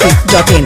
masti.in.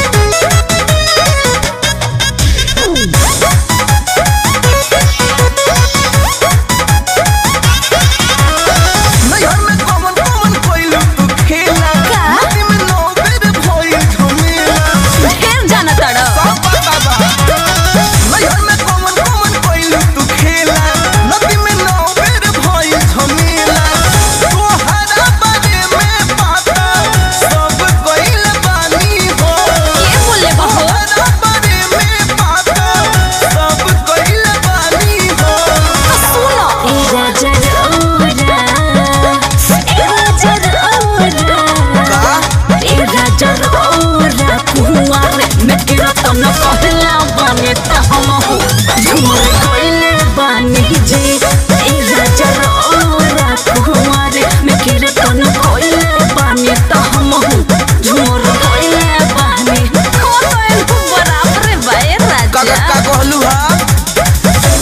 नैहर में कौन कौन कोइल तू खेला का? नदी में नौ बेर भइल झमेला ढेर जाना तड़ सब पता बा नैहर में कौन कौन कोइल तू खेला नदी में नौ बेर भइल झमेला तोहरा बारे में पता सब कोइल बानी हो के बोले बहो तोहरा बारे में पता सब कोइल बानी हो सुनो एरा जरौरा एरा जरौरा का एरा जरौरा कुंवारे में कीर्तन कहला बने त हम हो झूमर कइले बानी जे एरा जरौरा कुंवारे में कीर्तन कहले बानी त हम हो झूमर कइले बानी हो तो इनको बराबर बाए का राजा का कहलू हा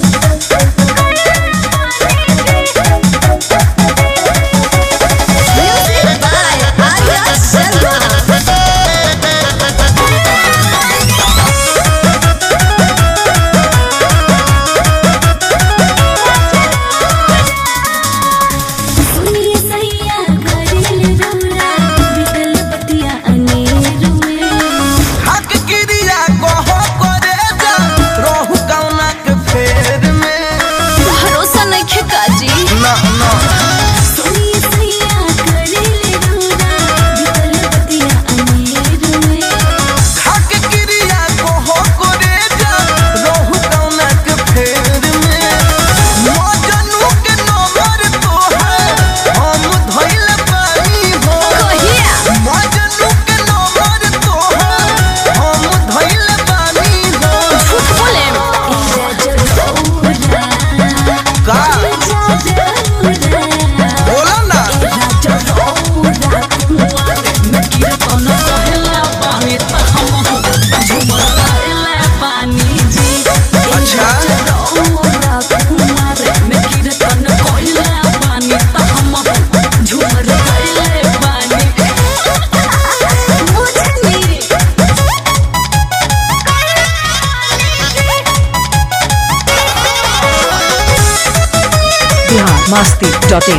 Music by Arya Sharma. सुनिए सैया करेल रौरा बिकल बतिया अनेर में हक क्रिया कहो करे जा रहू कौना के फेर में भरोसा नहीं काजी ना ना सुनिए सैया करेल रौरा बिकल बतिया अनेर में हक क्रिया कहो करे जा रहू कौना के फेर में मजनू के नंबर तोहार हम धइल पानी हो कहिया मजनू के नंबर तोहार हम धइल पानी हो झूठ बोले एरा जरौरा का एरा जरौरा बोला ना अच्छा Bihar masti.in.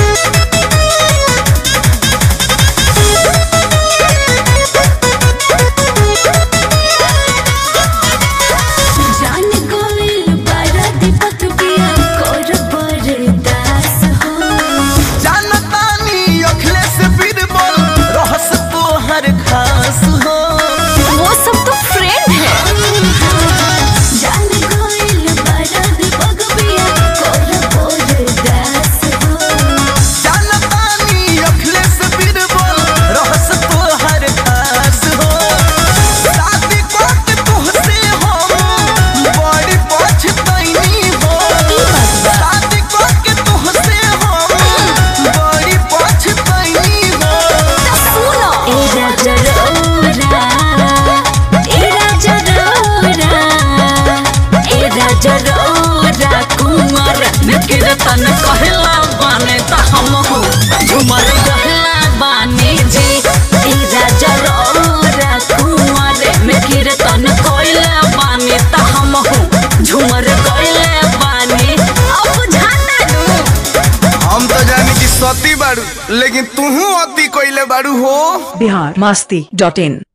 जान गोविल बारा दीपक पिया कर बरदास हो जानतानी अखिलेश बीरबल रहस तोहर खास हो वो सब तो फ्रेंड है जान गोविल बारा दीपक पिया कर बरदास हो जानतानी अखिलेश बीरबल रहस तोहर खास हो शादी कोट तुहसे हम बड़ी पछतैनी हो शादी कोट तुहसे हम बड़ी पछतैनी हो सुनो एरा जरौरा एरा जरौरा एरा जरौरा कुंवर में कीर्तन कहला बाने त हम हो झुमर कहला बाने जी एरा जरौरा कुंवर में कीर्तन कहला बाने त हम हो झुमर कहला बाने अब जाना दू हम तो जानी कि सती बाड़ू लेकिन तूहू अति कोइले बाड़ू हो Bihar masti.in.